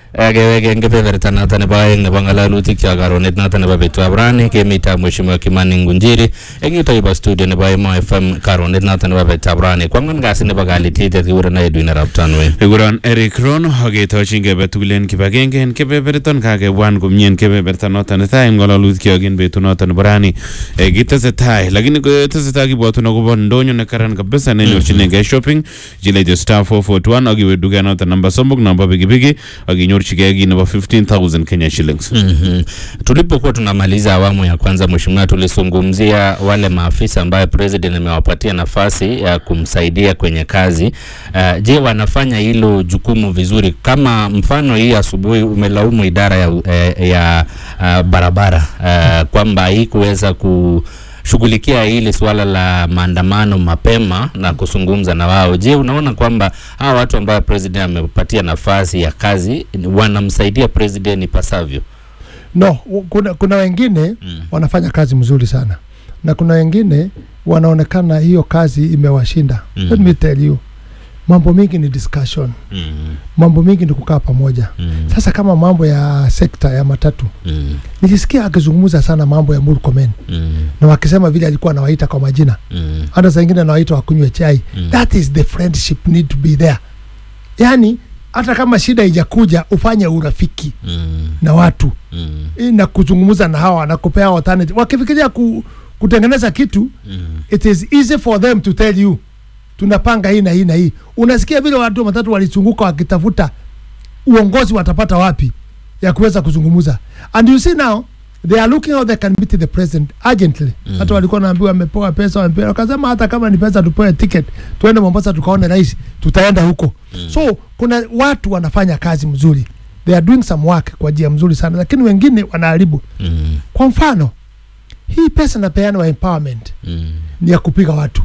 keweke eng kebeberta noto nebo aeng nebo ng'alalutik cho karonet noto nebo betutab rani kemitab mheshimiwa Kimani Ngunjiri eng yuto yubo studio nebo Emo FM karonet noto nebo betutab rani kwang'wan kasi nebo kalititet kikuren Edwin Arap Tanwe Kikuron Eric Ron aketochin kebe tugul en kibagenge en kebeberton kakebwan komie en kebeberta noton netai en ng'ololutikyok en betut noton nebo rani Eh, kitesetai lakini tesetai kibwotun akobo ndonyo nekaran kabisa nenyorchinengei shopping chilecho star 441 akiwe duket noton namba somok namba pikipiki akinyorchigei kii nebo 15000 Kenya shillings Mhm. Tulipokuwa tunamaliza awamu ya kwanza, mheshimiwa, tulizungumzia wale maafisa ambayo president amewapatia nafasi ya kumsaidia kwenye kazi. Uh, je, wanafanya hilo jukumu vizuri? Kama mfano hii asubuhi umelaumu idara ya, eh, ya uh, barabara uh, kwamba haikuweza kushughulikia hili suala la maandamano mapema na kuzungumza na wao. Je, unaona kwamba hawa watu ambao president amepatia nafasi ya kazi wanamsaidia president ipasavyo? No, u- kuna, kuna wengine Mm. wanafanya kazi mzuri sana na kuna wengine wanaonekana hiyo kazi imewashinda. Mm. Let me tell you, mambo mingi ni discussion, Mm, mambo mingi ni kukaa pamoja. mm, Sasa kama mambo ya sekta ya matatu, mm, nilisikia akizungumza sana mambo ya Murkomen mm, na wakisema vile alikuwa anawaita kwa majina, mm, hata saa ingine anawaita wakunywe chai. mm. That is the friendship need to be there. Yani hata kama shida ijakuja ufanye urafiki Mm, na watu mm, eh, na kuzungumza na hawa na kupea alternative. Wakifikiria ku, kutengeneza kitu mm, it is easy for them to tell you tunapanga hii na hii na hii. Unasikia vile watu watatu walizunguka wakitafuta uongozi watapata wapi ya kuweza kuzungumza, and you see now they are looking how they can meet the president urgently. Mm. Hata walikuwa naambiwa wamepewa pesa, wamepewa wakasema, hata kama ni pesa tupewe ticket tuende Mombasa tukaone rais, tutaenda huko. Mm. So kuna watu wanafanya kazi mzuri, they are doing some work kwa njia mzuri sana, lakini wengine wanaharibu. mm, Kwa mfano hii pesa napeanwa empowerment mm, ni ya kupiga watu.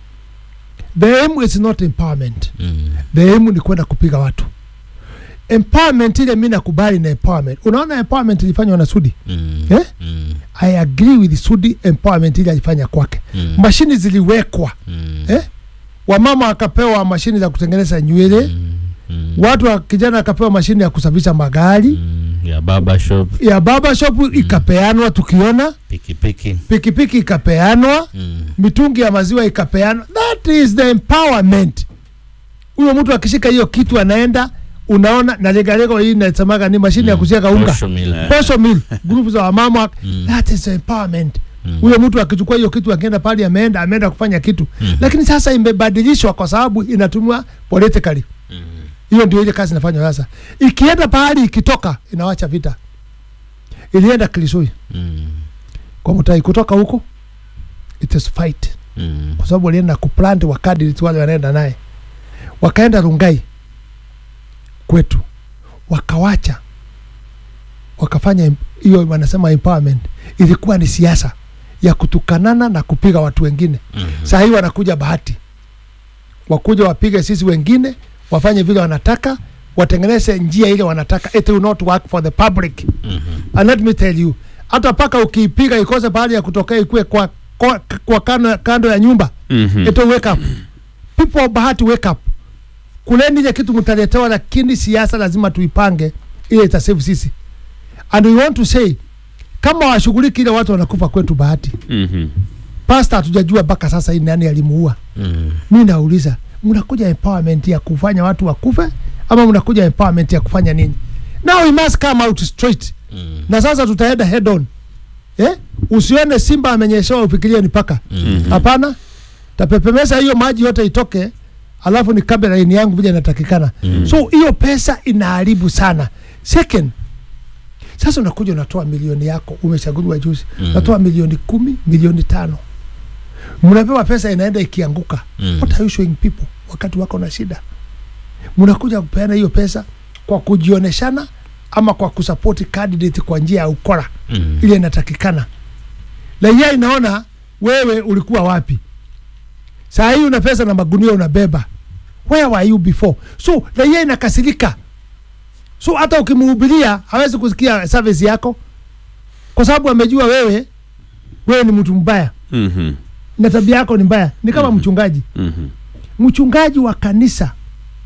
The aim is not empowerment. mm, The aim ni kwenda kupiga watu. Empowerment ile mimi nakubali na empowerment. Unaona empowerment ilifanywa na Sudi. mm, Eh? mm, I agree with Sudi empowerment ile alifanya kwake. mm, Mashini ziliwekwa. mm, Eh? Wamama wakapewa mashini za kutengeneza nywele. mm, mm, Watu wa kijana wakapewa mashini ya kusafisha magari. mm, ya baba shop Ya baba shop ikapeanwa tukiona. pikipiki Pikipiki ikapeanwa. mm, mitungi ya maziwa ikapeana. That is the empowerment. Huyo mtu akishika hiyo kitu anaenda, unaona na legalego hii inasemaga ni mashine ya mm, kusiaga unga posho mill. posho mill group za wamama Mm, that is empowerment. mm, Huyo mtu akichukua hiyo kitu akienda pale ameenda ameenda kufanya kitu, mm, lakini sasa imebadilishwa kwa sababu inatumiwa politically. mm, Hiyo ndio ile kazi inafanywa sasa. Ikienda pahali ikitoka inawacha vita. Ilienda Kilisui mm, kwa Mutai, kutoka huko it is fight mm, kwa sababu walienda kuplant wakadiri tu wale wanaenda naye, wakaenda Rungai kwetu, wakawacha wakafanya em- hiyo wanasema empowerment. Ilikuwa ni siasa ya kutukanana na kupiga watu wengine. mm, Saa hii wanakuja bahati, wakuja wapige sisi wengine, wafanye vile wanataka, watengeneze njia ile wanataka. It will not work for the public. mhm, And let me tell you, hata paka ukiipiga ikose pahali ya kutokea ikue kwa, kwa, kwa kando, kando ya nyumba Mhm. ito wake up people of bahati wake up kuleni ile kitu mtaletewa lakini siasa lazima tuipange ile itasave sisi and we want to say kama washughuliki ile watu wanakufa kwetu bahati Mhm. pasta hatujajua mpaka sasa hii nani alimuua mm, mi nauliza mnakuja empowerment ya kufanya watu wakufe ama mnakuja empowerment ya kufanya nini now we must come out straight mm, na sasa tutaenda head on eh? usione simba amenyeshewa ufikirie ni paka mm, hapana tapepemesa hiyo maji yote itoke alafu ni kabla laini yangu vile inatakikana mm, so hiyo pesa inaharibu sana second sasa unakuja unatoa milioni yako umechaguliwa juzi Mm. unatoa milioni kumi milioni tano mnapewa pesa inaenda ikianguka mm, what are you showing people wakati wako na shida mnakuja kupeana hiyo pesa kwa kujioneshana ama kwa kusapoti candidate kwa njia ya ukora mm, ile inatakikana. Raia inaona wewe ulikuwa wapi. Saa hii una pesa na magunia unabeba, where were you before? So raia inakasirika, so hata ukimhubiria hawezi kusikia service yako, kwa sababu amejua wewe wewe ni mtu mbaya Mhm. na tabia yako ni mbaya. Ni kama Mhm. mchungaji, Mhm. mchungaji wa kanisa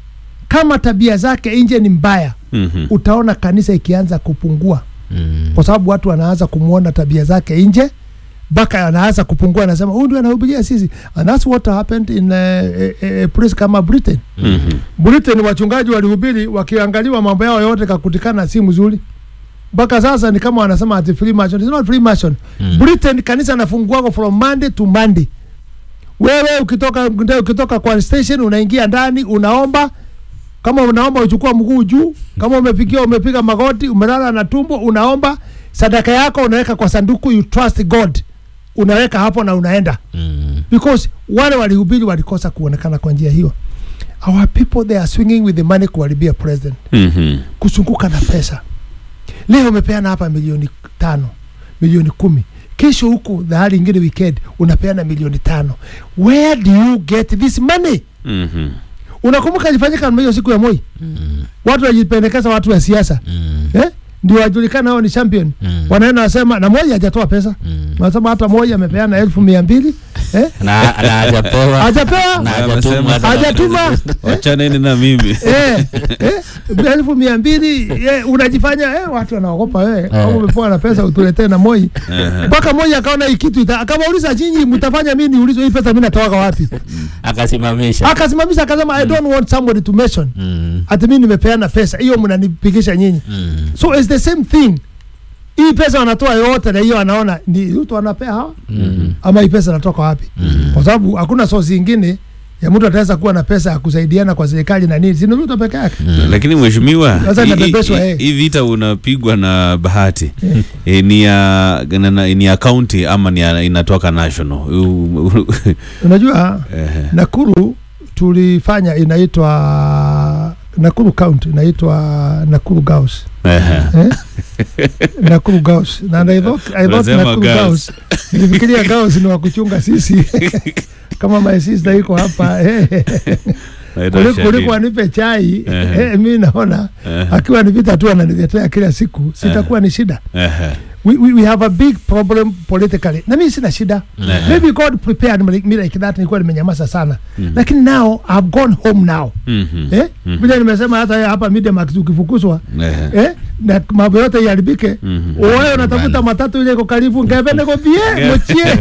kama tabia zake nje ni mbaya Mhm. utaona kanisa ikianza kupungua Mm. kwa sababu watu wanaanza kumwona tabia zake nje mpaka anaanza kupungua anasema huyu ndio anahubiria sisi and that's what happened in uh, a, a place kama britain Mhm. britain wachungaji walihubiri wakiangaliwa mambo yao yote kakutikana si mzuri mpaka sasa ni kama wanasema ati freemason it's not freemason Mm. britain kanisa nafunguako from monday to monday wewe ukitoka ukitoka kwa station unaingia ndani unaomba kama unaomba uchukua mguu juu kama umepigia umepiga magoti umelala na tumbo unaomba sadaka yako unaweka kwa sanduku you trust god unaweka hapo na unaenda Mm. because wale walihubiri walikosa kuonekana kwa njia hiyo our people they are swinging with the money kuharibia president Mhm. kusunguka na pesa leo umepeana hapa milioni tano milioni kumi kesho huku dhahari ingine weekend unapeana milioni tano where do you get this money Mhm. unakumbuka ilifanyika namna hiyo siku ya moi Mm. watu wajipendekeza watu wa siasa Mm. eh? ndio wajulikana hao ni champion Mm. wanaenda wasema na moja hajatoa pesa Mm. wanasema hata moja amepeana elfu mia mbili eh? na na hajapewa hajapewa na Amesema hajatuma hajatuma wachaneni na mimi eh, eh, elfu mia mbili eh, unajifanya eh, watu wanaogopa wewe kama Eh. umepewa na pesa utuletee na moi Aha. mpaka moi akaona hii kitu ita- akawauliza nyinyi mtafanya mimi niulizwe hii pesa mimi natoka wapi akasimamisha akasimamisha akasema i don't want somebody to mention Mm. ati mimi nimepeana pesa hiyo mnanipigisha nyinyi Mm. so it's the same thing hii pesa wanatoa yote na hiyo anaona ni mtu anapea hawa Mm. ama hii pesa natoka wapi Mm. kwa sababu hakuna sosi ingine ya mtu ataweza kuwa na pesa ya kusaidiana kwa serikali na nini sini Ruto peke yake lakini mheshimiwa Sasa hii- inabebeshwa, hii- eh. hii vita unapigwa na bahati e, ni ya na- na- ni ya county ama ni ya, inatoka national U- u- unajua Ehe. Nakuru tulifanya inaitwa Nakuru County inaitwa Nakuru Girls Ehe. eh? Nakuru Girls na I thought, I thought Unasema Nakuru girls. Girls nilifikiria girls ni wa kuchunga sisi kama my sister iko hapa eh, Naitwa kuliko Shadid. kuliko anipe chai Ehe. eh, mi naona Ehe. akiwa ni vita tu ananiletea kila siku sitakuwa ni shida Ehe. we, we, we have a big problem politically na mi sina shida Ehe. maybe god prepared me like- me like that nilikuwa nimenyamaza sana Mhm. lakini now i've gone home now Mhm. eh? Mhm. vile nimesema hata hapa Mediamarkt ukifukuzwa Ehe. eh? na mambo yote iharibike Mhm. wewe unatafuta Nyumbani. matatu ile iko karibu ngepende kopie mochie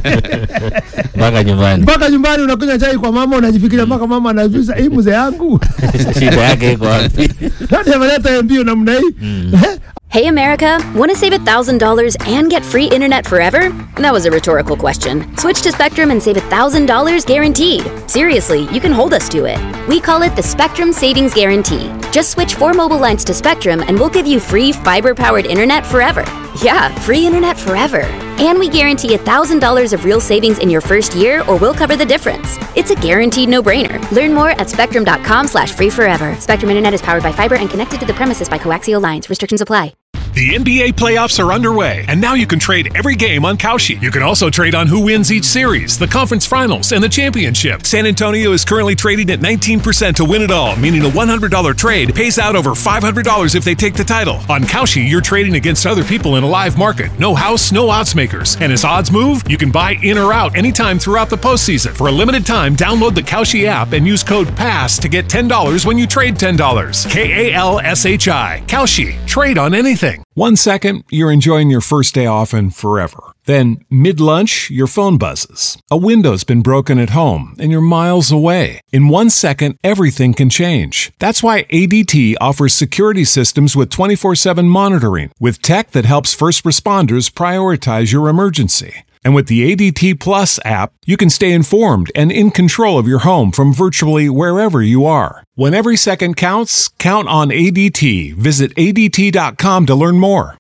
mpaka nyumbani mpaka nyumbani unakunywa chai kwa mama unajifikiria mpaka mama anajuza hii mzee yangu shida yake iko wapi nani ameleta mbio namna hii Mm. eh? Hey America, want to save $1,000 and get free internet forever? That was a rhetorical question. Switch to Spectrum and save $1,000 guaranteed. Seriously, you can hold us to it. We call it the Spectrum Savings Guarantee. Just switch four mobile lines to Spectrum and we'll give you free fiber powered internet forever. Yeah, free internet forever. And we guarantee $1,000 of real savings in your first year or we'll cover the difference. It's a guaranteed no-brainer. Learn more at spectrum.com slash free forever. Spectrum Internet is powered by fiber and connected to the premises by coaxial lines. Restrictions apply. The NBA playoffs are underway, and now you can trade every game on Kalshi. You can also trade on who wins each series, the conference finals, and the championship. San Antonio is currently trading at 19% to win it all, meaning a $100 trade pays out over $500 if they take the title. On Kalshi, you're trading against other people in a live market. No house, no odds makers. And as odds move, you can buy in or out anytime throughout the postseason. For a limited time, download the Kalshi app and use code PASS to get $10 when you trade $10. K A L S H I. Kalshi. Trade on anything. One second, you're enjoying your first day off and forever. Then, mid lunch, your phone buzzes. A window's been broken at home and you're miles away. In one second, everything can change. That's why ADT offers security systems with 24 7 monitoring, with tech that helps first responders prioritize your emergency. And with the ADT Plus app, you can stay informed and in control of your home from virtually wherever you are. When every second counts, count on ADT. Visit ADT.com to learn more.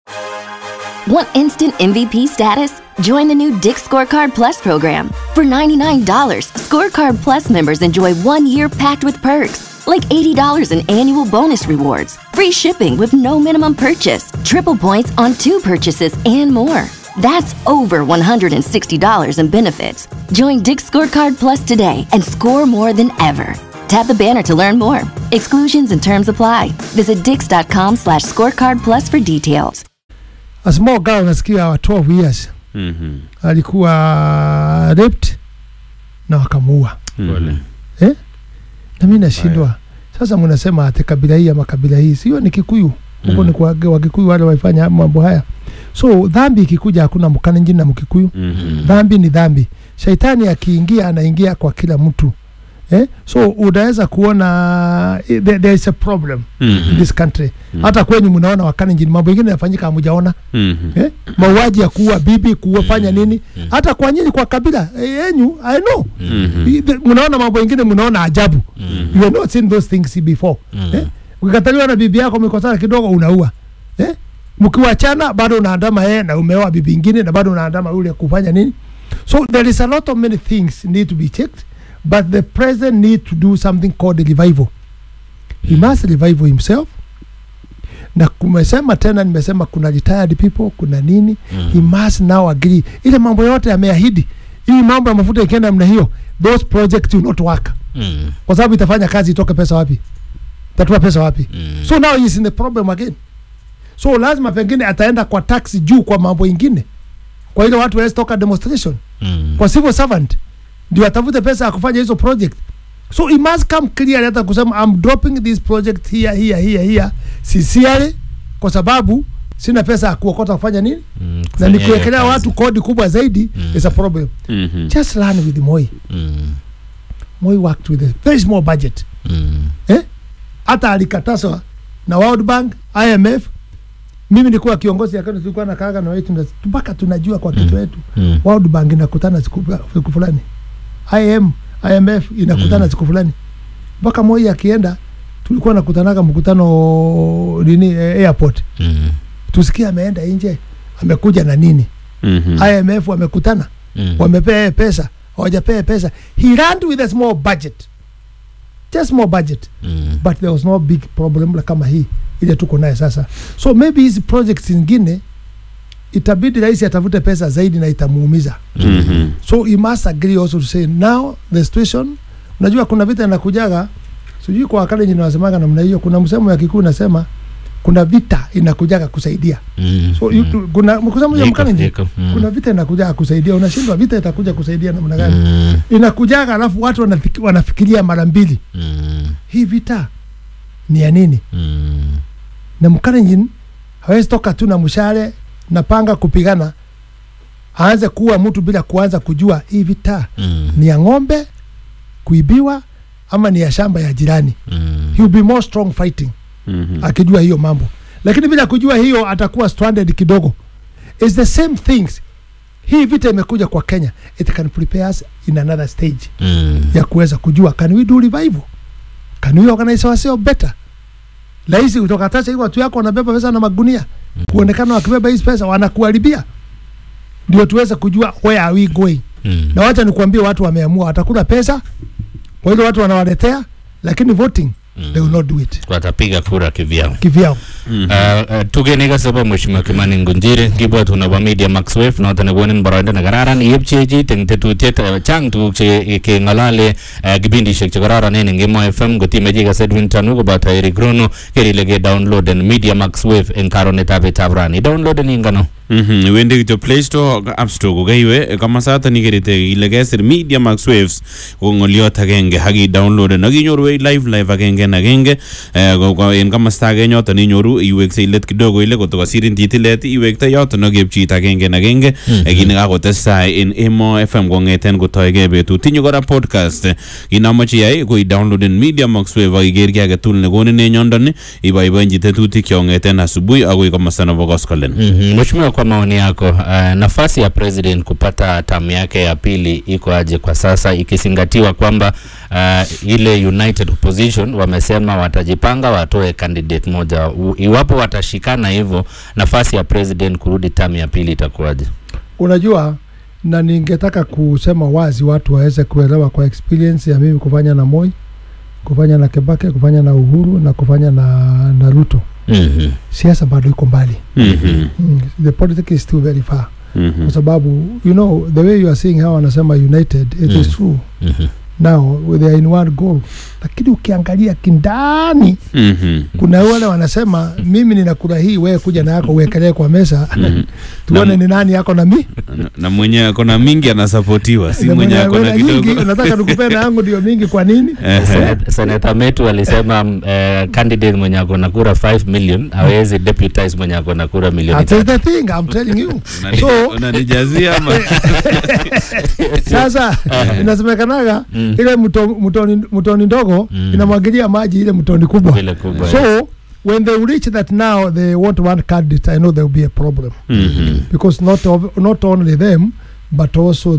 Want instant MVP status? Join the new Dick Scorecard Plus program. For $99, Scorecard Plus members enjoy one year packed with perks, like $80 in annual bonus rewards, free shipping with no minimum purchase, triple points on two purchases, and more. That's over $160 in benefits. Join Dick Scorecard Plus today and score more than ever. Tap the banner to learn more. Exclusions and terms apply. Visit dix.com slash scorecard plus for details. a small girl nasikia wa 12 years Mhm. alikuwa raped na wakamuua Mhm. na mi nashindwa sasa mnasema ati kabila hii ama kabila hii sio ni kikuyu huko Mm. ni kwa wakikuyu wale waifanya mambo haya so dhambi ikikuja hakuna mkalenjin na mkikuyu Mhm. dhambi ni dhambi shaitani akiingia anaingia kwa kila mtu eh? so unaweza kuona eh, there, there is a problem in Mhm. this country Mm. hata kwenyu mnaona wakalenjin mambo ingine yanafanyika hamujaona Mhm. eh? mauaji ya kuua bibi kuwafanya Mm. nini Mm. hata kwa nyinyi kwa kabila eh, yenyu i know Mhm. I- the- mnaona mambo ingine mnaona ajabu Mm. you have not seen those things before Mm. eh? ukikataliwa na bibi yako mikosana kidogo unaua eh? mkiwachana bado unaandama yeye na umeoa bibi ingine na bado unaandama yule kufanya nini so there is a lot of many things need to be checked but the president need to do something called a revival he must revival himself na kumesema tena nimesema kuna retired people kuna nini Mm. he must now agree ile mambo yote ameahidi hii mambo ya mafuta ikienda namna hiyo those projects will not work Mm. kwa sababu itafanya kazi itoke pesa wapi tatua pesa wapi Mm. so now he is in the problem again so lazima pengine ataenda kwa tax juu kwa mambo ingine kwa ile watu waweze toka demonstration Mm. kwa civil servant ndio atafute pesa ya kufanya hizo project so he must come clear hata kusema I'm dropping this project here here here here sincerely kwa sababu sina pesa ya kuokota kufanya nini Mm. na Kufanya hiyo nikiwekelea kazi. watu kodi kubwa zaidi Mm. is a problem Mhm. just learn with Moi Mm. Moi worked with a very small budget Mm. eh? hata alikatazwa na World Bank, IMF. Mimi nilikuwa kiongozi ya Kenya, tulikuwa na kaaga na wetu mpaka tunajua kwa kitu Mm. yetu Mm. World Bank inakutana siku siku fulani, IM, IMF inakutana Mm. siku fulani, mpaka Moi akienda tulikuwa nakutanaga mkutano nini eh, airport, Mm. tusikie ameenda nje amekuja na nini. Mhm. IMF wamekutana Mm. wamepea yeye pesa hawajapea pesa, he ran with a small budget, just small budget Mm. but there was no big problem la kama hii ile tuko naye sasa so maybe hizi projects zingine itabidi rais atafute pesa zaidi na itamuumiza Mhm. so he must agree also to say now the situation unajua kuna vita inakujaga sijui kwa wakale nyini wasemaga namna hiyo kuna msemo ya kikuu nasema kuna vita inakujaga kusaidia Mm. so you, kuna mkusemo ya Iko, mkalenji iko. Mm. kuna vita inakujaga kusaidia unashindwa vita itakuja kusaidia namna gani Mm. inakujaga alafu watu wanafiki, wanafikiria mara mbili Mm. hii vita ni ya nini Mm. na mkalenjin hawezi toka tu na mshale na panga kupigana aanze kuua mtu bila kuanza kujua hii vita Mm. ni ya ng'ombe kuibiwa ama ni ya shamba ya jirani Mm. he will be more strong fighting Mhm. akijua hiyo mambo lakini bila kujua hiyo atakuwa stranded kidogo is the same things hii vita imekuja kwa kenya it can prepare us in another stage Mm. ya kuweza kujua can we do revival can we organize ourselves better rahisi kutoka tasha hii watu yako wanabeba pesa na magunia kuonekana wakibeba hizi pesa wanakuharibia ndio tuweze kujua where are we going Mm. na wacha nikuambie watu wameamua watakula pesa kwa ile watu wanawaletea lakini voting they will not do it watapiga kura kivyao kivyao Mhm. Uh, uh, tugenega sobo mheshimiwa Kimani Ngunjiri kibwat unabo media Max Wave noto nekonin boroindo nekararan iepchechi teng tetutiet uh, chang tuguk che keng'olole uh, kipindishek chekororonen eng Emo FM kotimechi ikas Edwin Tanu koboto Eric Rono ker ile ke downloaden media Max Wave eng karonetab betab rani downloaden ingano Mhm. iwendi kityo play store app store kokaiwe komasaton ikerite ile kesir media max waves ko ng'oliot agenge ak idownloaden ak inyoru live live agenge en agenge Eh, ko- ko en komasta age yoton inyoru iweksei let kidogo ile koto kosirin titilet iwekte yoton ak kepchit agenge en agenge Eh, kit nekakotestai en emo fm kong'eten kotoige betut tinye kora podcast Eh, kit namoche iyai ko idownloaden media max wave ak iker ki agetugul nekonin en yondon iboiboenchi tetutik kong'eten asubuhi akoi komasta nebo koskolen Mhm. Mheshimiwa, kwa maoni yako uh, nafasi ya president kupata tamu yake ya pili iko aje kwa sasa, ikizingatiwa kwamba uh, ile United Opposition wamesema watajipanga watoe candidate moja. U, iwapo watashikana hivyo, nafasi ya president kurudi tamu ya pili itakuwaje? unajua na ningetaka kusema wazi watu waweze kuelewa kwa experience ya mimi kufanya na Moi kufanya na Kebake kufanya na Uhuru na kufanya na, na Ruto Mhm. siasa bado iko mbali Mhm. mm, the politics is still very far Mhm. kwa sababu you know the way you are seeing how wanasema united it is Mm. true Mhm. now they are in one goal lakini ukiangalia kindani Mhm. kuna wale wanasema mimi ninakula hii wewe kuja na yako uwekelee kwa mesa Mhm. tuone Na- ni nani yako na mi Na- na mwenye akona mingi anasapotiwa si Na mwenye mwenye- akona mwenye nyingi kidogo unataka nikupe na yangu ndio mingi kwa nini Ehe. Senet- Seneta Metu alisema mm, eh, candidate mwenye ako na kura 5 million hawezi deputize mwenye ako na kura milioni That is tatu. the thing I'm telling you Unani- so unanijazia ama sasa inasemekanaga Mm. ile mto, mtoni, mtoni ndogo Mm. inamwagilia maji ile mtoni kubwa Vile kubwa, yes. so when they reach that now they want one candidate i know there will be a problem Mhm. because not, of, not only them but also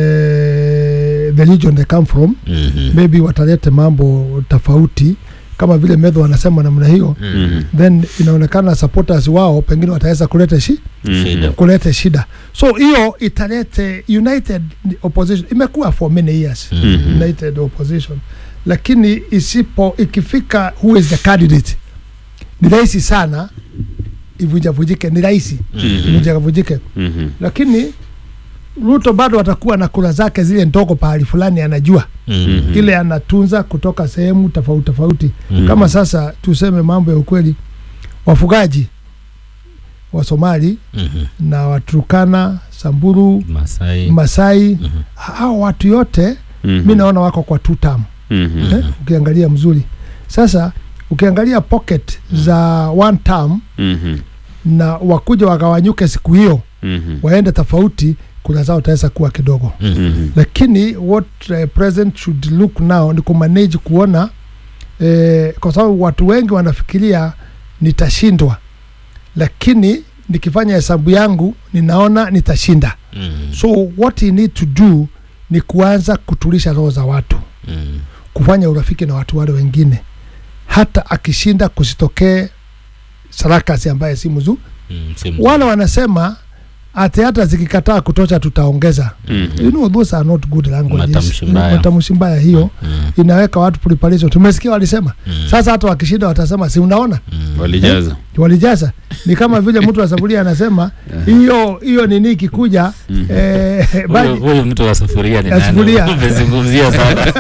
the, the region they come from Mhm. maybe watalete mambo tofauti kama vile medho wanasema namna hiyo Mhm. then inaonekana supporters wao pengine wataweza kuleta shi Mhm. Shida. kuleta shida so hiyo italete united opposition imekuwa for many years Mhm. united opposition lakini isipo ikifika who is the candidate ni rahisi sana ivunjavunjike ni rahisi Mhm. ivunjavunjike Mhm. lakini ruto bado atakuwa na kura zake zile ndogo pahali fulani anajua Mhm. ile anatunza kutoka sehemu tofauti tofauti Mhm. kama sasa tuseme mambo ya ukweli wafugaji wa somali Mhm. na waturukana samburu Masai. masai Mhm. hao watu yote Mhm. mi naona wako kwa two term Mhm. eh, ukiangalia mzuri sasa ukiangalia pocket za one term Mhm. na wakuja wagawanyuke siku hiyo Mhm. waende tofauti kura zao taweza kuwa kidogo Mhm. Mhm. lakini what uh, president should look now ni kumanage kuona eh, kwa sababu watu wengi wanafikiria nitashindwa lakini nikifanya hesabu yangu ninaona nitashinda Mhm. so what he need to do ni kuanza kutulisha roho za watu Mhm. kufanya urafiki na watu wale wengine hata akishinda kusitokee sarakasi ambaye si mzuri Mhm. Si mzuri. wale wanasema ati hata zikikataa kutosha tutaongeza Mhm. you know those are not good languages Matamshi mbaya. matamshi mbaya hiyo Mhm. inaweka watu preparation tumesikia walisema Mhm. sasa hata wakishinda watasema si unaona Mhm. walijaza walijaza ni kama vile mtu wa safuria anasema hiyo hiyo nini ikikuja eh, Huyu- baji- huyu mtu wa sufuria ni Ya nani? sufuria. Umezungumzia sana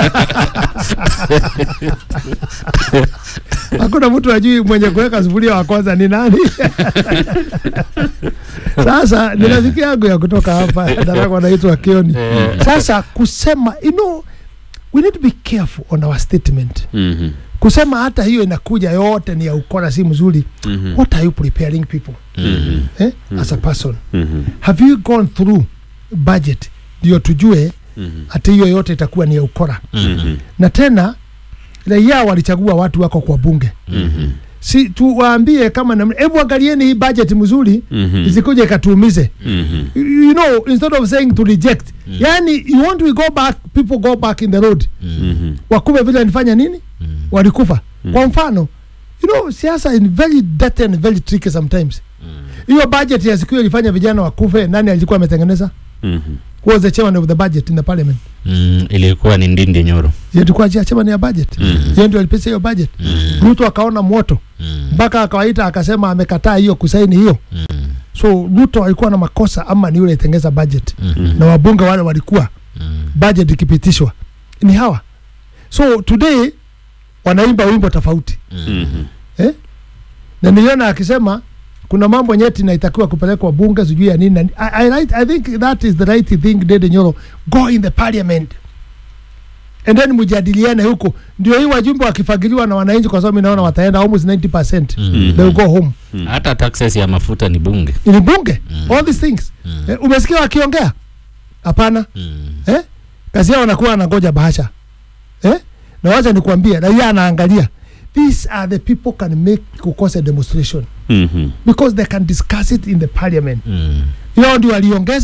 hakuna mtu ajui mwenye kuweka sufuria wa kwanza ni nani sasa ni rafiki yangu ya kutoka hapa darako anaitwa kioni Eh. sasa kusema you know, we need to be careful on our statement Mhm. kusema hata hiyo inakuja yote ni ya ukora si mzuri Mhm. what are you preparing people Mhm. eh? as a person Mhm. have you gone through budget ndio tujue Mhm. hata hiyo yote itakuwa ni ya ukora Mhm. na tena raia walichagua watu wako kwa bunge Mhm. si tuwaambie kama namna hebu angalieni hii budget mzuri Mhm. isikuja ikatuumize Mhm. you you know instead of saying to reject yani you want we go back people go back in the road Mhm. wakuve vile walifanya nini walikufa kwa mfano you know siasa is very dirty and very tricky sometimes hiyo budget ya siku hiyo ilifanya vijana wakufe nani alikuwa ametengeneza Mhm. Who was the chairman of the budget in the parliament Mhm. ilikuwa ni ndindi nyoro Yeye alikuwa cha- chairman ya budget yeye ndio alipesa hiyo budget Ruto akaona moto mpaka akawaita akasema amekataa hiyo kusaini hiyo so Ruto alikuwa na makosa ama ni yule itengeza budget na wabunge wale walikuwa budget ikipitishwa ni hawa so today wanaimba wimbo tofauti Mhm. eh? na niliona akisema kuna mambo nyeti naitakiwa kupelekwa bunge sijui ya nini na ni- I, I, right, I think that is the right thing Dede Nyoro go in the parliament and then mjadiliane huko ndio hii wajumbe wakifagiliwa na wananchi kwa sababu inaona wataenda almost 90% Mhm. they will go home hata taxes ya mafuta ni bunge ni bunge all these things eh, umesikia wakiongea hapana eh? kazi yao wanakuwa wanangoja bahasha eh? na wacha nikuambia raia anaangalia these are the people can make kukosa demonstration Mhm. because they can discuss it in the parliament Mhm. hiyo ndio waliongeza